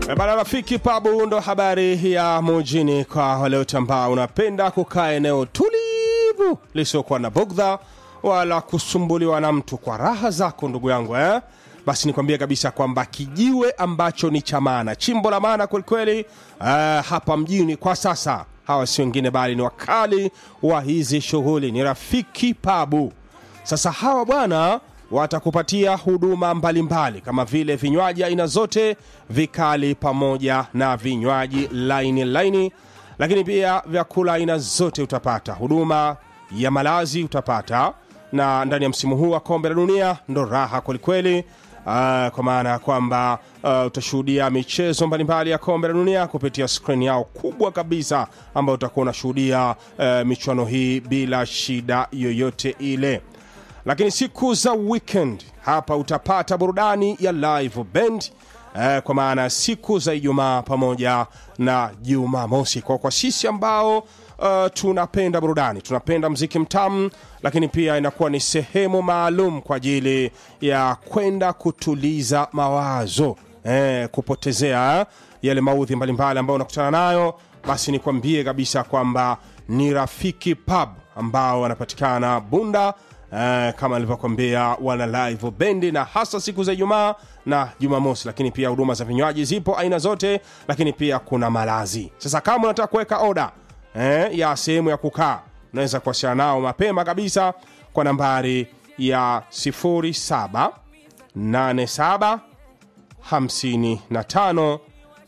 Bana rafiki pabu ndo habari ya mujini kwa wale wote ambao unapenda kukaa eneo tulivu lisiokuwa na bugdha wala kusumbuliwa na mtu kwa raha zako ndugu yangu eh? basi nikwambie kabisa kwamba kijiwe ambacho ni cha maana chimbo la maana kwelikweli uh, hapa mjini kwa sasa hawa si wengine bali ni wakali wa hizi shughuli ni rafiki pabu sasa hawa bwana watakupatia huduma mbalimbali kama vile vinywaji aina zote vikali pamoja na vinywaji laini laini lakini pia vyakula aina zote utapata huduma ya malazi utapata na ndani ya msimu huu wa kombe la dunia ndo raha kwelikweli uh, kwa maana ya kwamba uh, utashuhudia michezo mbalimbali ya kombe la dunia kupitia skrini yao kubwa kabisa ambayo utakuwa unashuhudia uh, michuano hii bila shida yoyote ile lakini siku za weekend hapa utapata burudani ya live band eh, kwa maana ya siku za ijumaa pamoja na jumamosi kwa kwa sisi ambao uh, tunapenda burudani tunapenda mziki mtamu lakini pia inakuwa ni sehemu maalum kwa ajili ya kwenda kutuliza mawazo eh, kupotezea yale maudhi mbalimbali ambayo unakutana nayo basi nikwambie kabisa kwamba ni rafiki pub ambao wanapatikana bunda Uh, kama nilivyokwambia wana live bendi na hasa siku za ijumaa na jumamosi lakini pia huduma za vinywaji zipo aina zote lakini pia kuna malazi sasa kama unataka kuweka oda eh, ya sehemu ya kukaa unaweza kuwasiliana nao mapema kabisa kwa nambari ya 07 87 55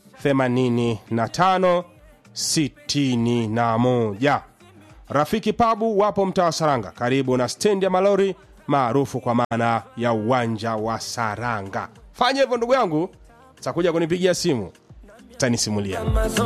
85 61 Rafiki Pabu wapo mtaa wa Saranga, karibu na stendi ya malori maarufu kwa maana ya uwanja wa Saranga. Fanya hivyo ndugu yangu, takuja kunipigia simu, tanisimulia.